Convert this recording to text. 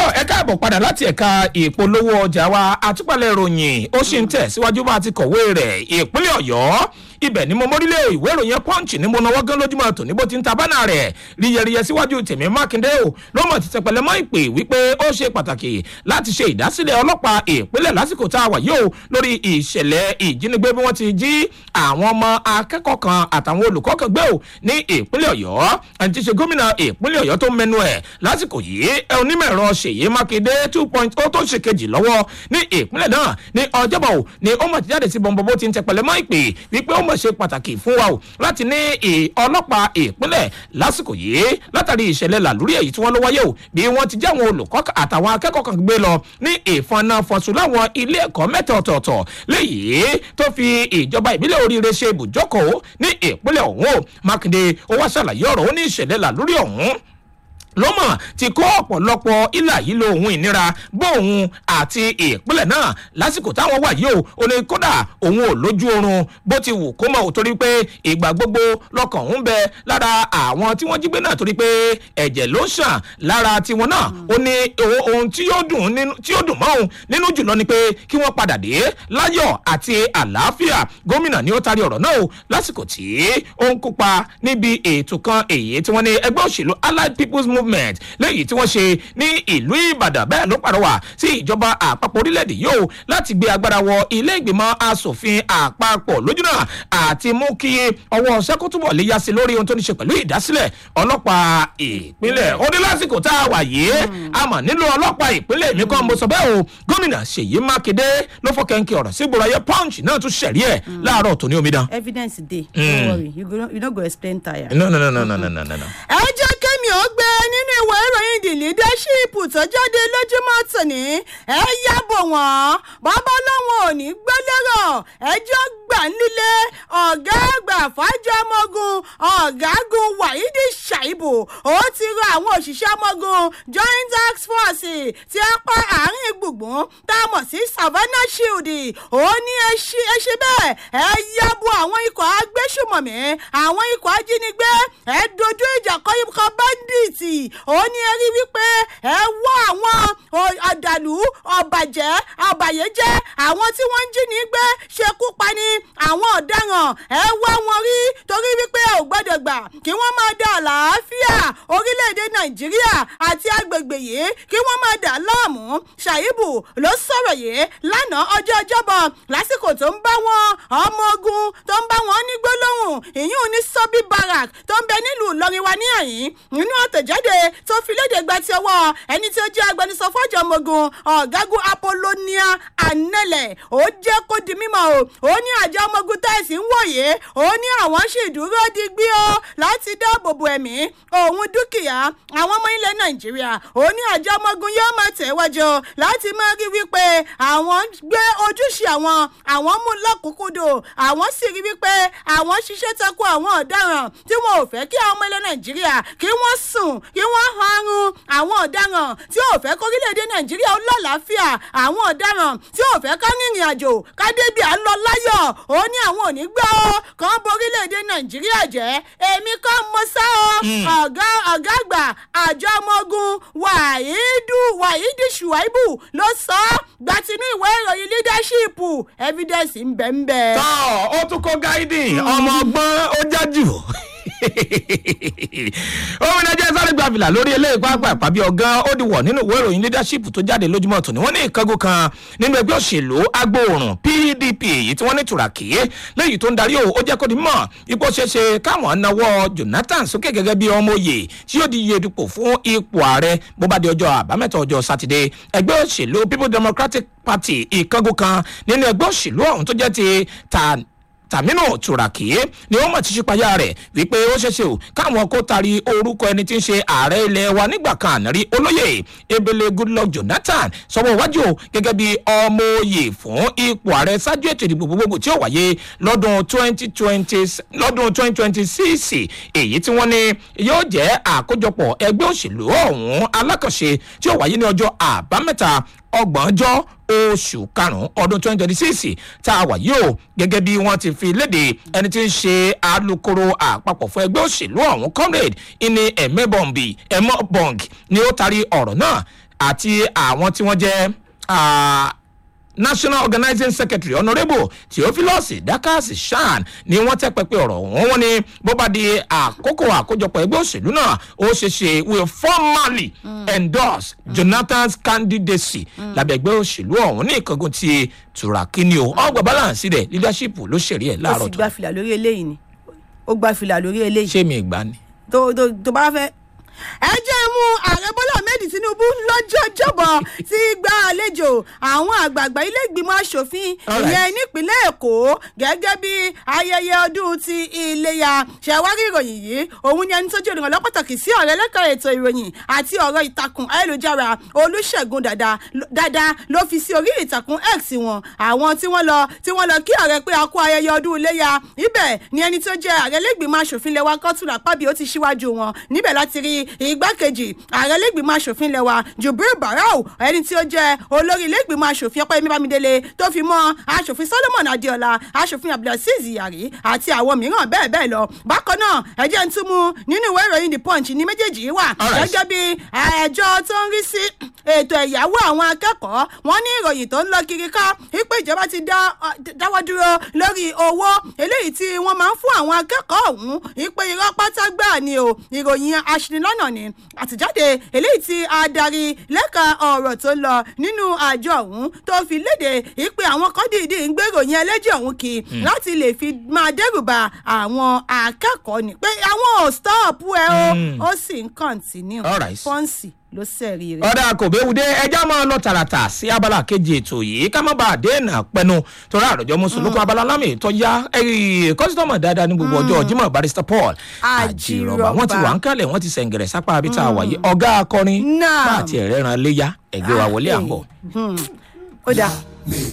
ẹ káàbọ̀ padà láti ẹ̀ka ìpolówó ọjà wa àtúpalẹ̀ ìròyìn ó sì ń tẹ̀ síwájú bá a ti kọ̀wé rẹ̀ ìpínlẹ̀ ọ̀yọ́ ibẹ̀ ni mo mórílẹ̀ ìwé ìròyìn punch ní mo náwó gán lójúmọ́ tòní bó ti ń ta bánà rẹ̀ ríyẹríyẹ síwájú tèmi mákindé o ló mọ̀ ti tẹpẹlẹ mọ́ ìpè wípé ó ṣe pàtàkì láti ṣe ìdásílẹ̀ ọlọ́pàá ìpínlẹ̀ lásìkò tá a wà yìí o lórí ìṣẹ̀lẹ̀ ìjínigbé bí wọ́n ti jí àwọn ọmọ akẹ́kọ̀ọ́ kan àtàwọn olùkọ́ kan gbé o ní ìpínlẹ̀ ọ̀yọ́ ẹni tí ṣe gómìnà ìpínlẹ̀ ọ̀yọ́ tó mẹnu ẹ̀ lásìkò yìí ẹ onímọ̀ ẹ̀rọ ṣèyí mákindé two point ó tó ṣe kejì lọ́wọ́ ní ìpínlẹ̀ náà ní ọjọ́bọ̀ o ni ó mọ̀ ti jáde sí bọ̀m̀bọ̀ bó ti ń tẹpẹlẹ mọ́ ìpè wípé ó mọ̀ ṣe pàtàkì fún wa o láti ní ọlọ́pàá ìpínlẹ̀ lásìkò yìí látàrí ìṣẹ̀lẹ̀ làlúrí èyí tí wọ́n ló wáyé o bí wọ́n ti jẹ́ àwọn olùkọ́ àtàwọn akẹ́kọ̀ọ́ kan gbé lọ ní ìfọ̀nàfọ̀sùn láwọn ilé ẹ̀kọ́ mẹ́ta ọ̀tọ̀ọ̀tọ̀ léyìí tó fi ìjọba ìbílẹ̀ oríire ṣe ibùjókòó ní ìpínlẹ̀ ọ̀hún o mákindé ó wá ṣàlàyé ọ̀rọ̀ ó ní ìṣẹ̀lẹ̀ làlúrí ọ̀hún lọ́mọ̀ ti kó ọ̀pọ̀lọpọ̀ ilà yìí lo òun ìnira bó òun àti ìpínlẹ̀ náà lásìkò táwọn wà yìí o ò ní kódà òun ò lójú oorun bó ti wù kó mọ̀ ò torí pé ìgbà gbogbo lọkàn ń bẹ lára àwọn tí wọ́n jí gbé náà torí pé ẹ̀jẹ̀ ló ṣàn lára tiwọn náà ó ní ohun tí yóò dùn tí yóò dùn mọ́ òun nínú jùlọ ni pé kí wọ́n padà dé láyọ̀ àti àlàáfíà gómìnà ni ó tarí ọ̀rọ̀ náà o lásìkò tí ó ń kópa níbi ètò kan èyí tí wọ́n ní ẹgbẹ́ òṣèlú allied people's movement movement lẹ́yìn tí wọ́n ṣe ní ìlú ìbàdàn bẹ́ẹ̀ ló pàrọwà sí ìjọba àpapọ̀ orílẹ̀-èdè yìí o láti gbé agbára wọ ilé ìgbìmọ̀ asòfin àpapọ̀ lójúnà àti mú kí ọwọ́ sẹ́kútùbọ̀ lè yá sí lórí ohun tó ní ṣe pẹ̀lú ìdásílẹ̀ ọlọ́pàá ìpínlẹ̀ ó ní lásìkò tá a wà yìí a mọ̀ nílò ọlọ́pàá ìpínlẹ̀ mi kan mo sọ bẹ́ẹ̀ o gómìnà ṣèyí mákindé ló fọ́ kẹ́ńkì ọ̀rọ̀ sí gbòòrò ayé punch náà tún ṣẹ̀rí ẹ̀ láàárọ̀ tòní omidan. evidence dey don't worry you, go, you no go explain tire. no no no no no no no no. ẹ jẹ́ kémi ó gbé nínú ìwé ìròyìn the leadership tó jáde lójúmọ́ tòní ẹ yàbọ̀ wọ́n bàbá lọ́wọ́ ò ní gbẹ́lẹ́rọ̀ ẹjọ́ gbà nílé ọ̀gá àgbà fàájọ ọmọogun ọ̀gágun wahidi shaibu ó ti rọ àwọn òṣìṣẹ́ ọmọogun joint tax force tí a pa àárín gbùngbùn tá a mọ̀ sí savannah shield ó ní ẹ ṣe bẹ́ẹ̀ ẹ yàbọ̀ àwọn ikọ̀ agbésùmọ̀mí àwọn ikọ̀ ajínigbé ẹ dojú ìjà kọ́ ikọ̀ bandits ó ní ẹ rí wípé ẹ wọ́ àwọn ọ̀dàlú ọ̀bàjẹ́ ọ̀bàyéjẹ́ àwọn tí wọ́n ń jí ní gbé ṣekú pani àwọn ọ̀daràn ẹ wá wọn rí torí wípé ò gbọ́dọ̀ gbà kí wọ́n máa da àlàáfíà orílẹ̀-èdè nàìjíríà àti agbègbè yìí kí wọ́n máa dà láàmú ṣàyíbù ló sọ̀rọ̀ yìí lánàá ọjọ́ ọjọ́bọ̀ lásìkò tó ń bá wọn ọmọ ogun tó ń bá wọn ní gbólóhùn ìyún ní sọ́bí barak tó ń bẹ nílùú ìlọrin wa ní àyín nínú àtẹ̀jáde tó fi léde gba ti ọwọ́ ẹni tí ó jẹ́ agbẹnusọ fọ́jọ́ ọmọ ogun ọ̀gágun apollonia anẹ́lẹ̀ ó jẹ́ kó di mímọ́ o ó ní àjọ ọmọ ogun tẹ̀sí ń wòye ó ní àwọn sì dúró digbí o láti dáàbò bo ẹ̀mí òun dúkìá àwọn ọmọ ilẹ̀ nàìjíríà ó ní àjọ ọmọ ogun yóò máa tẹ̀wájú láti máa rí wípé àwọn gbé ojúṣe àwọn àwọn mú lọ́kùnkúndùn àwọn sì rí wípé àwọn ṣiṣẹ́ tako àwọn ọ̀daràn tí wọn ò fẹ́ kí àwọn ọmọ ilẹ̀ nàìjíríà kí wọ́n sùn kí wọ́n harun àwọn ọ̀daràn tí ò fẹ́ kórílẹ̀-èdè nàìjíríà ó lọ́làáfíà àwọn ọ̀daràn tí ò fẹ́ ká rìnrìn àjò ká débi à ń lọ láyọ̀ ó ní àwọn ò ní gbọ́ ọ́ kàn borílẹ̀-èdè nàìjíríà jẹ́ èmi kọ́ mo sá ọ ọ̀gá ọ̀gá àgbà àjọ ọmọ ogun wàhídù wàhídì ṣùwáìbù ló sọ ọ́ gbatinú ìwé ìròyìn leadership evidence ń bẹ ń bẹ. tọ́ ó tún kó gáídì ọmọ ọgbọ́n ó jájú omi náà jẹ́ sáré gbàbìlà lórí eléyìí pápá ìpàbí ọ̀gán ó di wọ̀ nínú ìwé ìròyìn leadership tó jáde lójúmọ́ tòní wọ́n ní ìkángun kan nínú ẹgbẹ́ òṣèlú agbóòrùn pdp èyí tí wọ́n ní tùràkì léyìí tó ń darí o ó jẹ́ kó di mọ̀ ipò ṣeéṣe káwọn náwó jonathan sókè gẹ́gẹ́ bí ọmọ òye tí yóò di iye dupò fún ipò ààrẹ bó bá di ọjọ́ àbámẹ́ta ọjọ́ sátidé ẹgbẹ́ òṣèlú people democratic party ìkángun kan nínú ẹgbẹ́ òṣèlú ọ̀hún tó jẹ́ ti ta tàmínú tùràkì ni ó mọ̀ tí ṣípayá rẹ̀ wípé ó ṣeéṣe o káwọn kó tari orúkọ ẹni tí ń ṣe ààrẹ ilẹ̀ wa nígbà kan ànárí olóyè ebele goodluck jonathan sọwọ́ iwájú gẹ́gẹ́ bí ọmọ òye fún ipò ààrẹ ṣáájú ètò ìdìbò gbogbogbò tí ó wáyé lọ́dún twenty twenty lọ́dún twenty twenty six èyí tí wọ́n ní yóò jẹ́ àkójọpọ̀ ẹgbẹ́ òṣèlú ọ̀hún alákànṣe tí ó wáyé ní ọjọ́ àbámẹ́ta ọgbọ̀njọ́ oṣù karùn-ún ọdún twenty twenty six tá a wà yìí o gẹ́gẹ́ bí wọ́n ti fi léde ẹni tí ń ṣe alūkkóró àpapọ̀ fún ẹgbẹ́ òṣèlú ọ̀hún comrade ìní ẹ̀mẹ́bọ̀nbì ẹ̀mọ́bọ̀ng ni ó taari ọ̀rọ̀ náà àti àwọn tí wọ́n jẹ́ ah, national organizing secretary honourable theophilus dakasi shan ni wọ́n tẹ́ pẹpẹ ọ̀rọ̀ wọn wọ́n ní bó bá di àkókò àkójọpọ̀ ẹgbẹ́ òṣèlú náà ó ṣe ṣe will formally endorse jonathan's candidacy lábẹ́ ẹgbẹ́ òṣèlú ọ̀hún ní ìkángun ti turakini o ọgbà balance rẹ̀ leadership ló ṣèrè ẹ̀ ó láàárọ̀ sì tó gba fìlà lórí eléyìí ni ó gba fìlà lórí eléyìí ṣé mi ìgbà ni. tó tó tó bá fẹ́. ẹ jẹ́ mú ààrẹ bọ́lá ahmed tinubu lọ́jọ́ jọ́bọ̀ tí gba àlejò àwọn àgbààgbà ilé ìgbìmọ̀ asòfin All right. ìyẹn nípínlẹ̀ èkó gẹ́gẹ́ bí ayẹyẹ ọdún ti iléyà ṣẹ̀wárí ìròyìn yìí òun ni ẹni tó jẹ́ olùrànlọ́ pàtàkì sí ọ̀rẹ́ lẹ́ka ètò ìròyìn àti ọ̀rọ̀ ìtàkùn ayélujára olùṣègùn dada dada ló fi sí orí ìtàkùn x wọn àwọn tí wọ́n lọ tí wọ́n lọ kí ààrẹ pé a kú ayẹyẹ ọdún iléyà ibẹ̀ ni ẹni tó jẹ́ ààrẹ lẹ́gbìmọ̀ asòfin lẹ́wà kọ́tùlà pábí ó ti ṣíwájú wọn níbẹ̀ láti rí igbákejì ààrẹ lẹ́gbìmọ̀ asòfin lẹ́wà jubril barau ẹni tí ó jẹ́ olórí lẹ́gbìmọ̀ asòfin ọpẹ́ mímídélé tó fi mọ́ asòfin solomon adéọlá asòfin abdulaziz yari àti àwọn mìíràn bẹ́ẹ̀ bẹ́ẹ̀ lọ bákan náà ẹjẹ́ ń tún mú nínú ìwé ìròyìn the punch ní méjèèjì yìí wà All right. gẹ́gẹ́ bí ẹjọ́ tó ń rí sí ètò ẹ̀yáwó àwọn akẹ́kọ̀ọ́ wọn ní ìròyìn tó ń lọ kiri ká wípé ìjọba ti dá ọ, dáwọ́ dúró lórí owó eléyìí tí wọ́n máa ń fún àwọn akẹ́kọ̀ọ́ ọ̀hún wípé irọ́ pátá gbà ni o ìròyìn aṣinilọ́nà ni àtìjáde eléyìí tí adarí lẹ́ka ọ̀rọ̀ tó lọ nínú àjọ ọ̀hún tó fi léde wípé àwọn kan dìídì ń gbé ìròyìn ẹlẹ́jẹ̀ ọ̀hún kí láti lè fi máa dẹ́rùbà àwọn akẹ́kọ̀ọ́ ni pé àwọn ò stọ́ọ̀pù ẹ o Mm. ó sì ń kọ́ntínú All right. pọ́ǹsì ló sẹ̀rí rẹ̀. ọ̀dà kò béwude ẹja máa lọ tààràtà sí abala kejì ètò yìí ká má bàa dènà pẹnu torí àròjọ mùsùlùkù abala lámì tó yá kọ́sítọ́mù dáadáa ní gbogbo ọjọ́ jimoh barrister paul àjìrọ̀bà wọ́n ti wà ń kálẹ̀ wọ́n ti sẹ̀ǹgẹ̀rẹ̀ sápá abí tá a wà yìí ọ̀gá akọrin Naam. bá àti ẹ̀rẹ́ ran léyà ẹ̀gbẹ́ wa wọlé à ń bọ̀. ó dáa.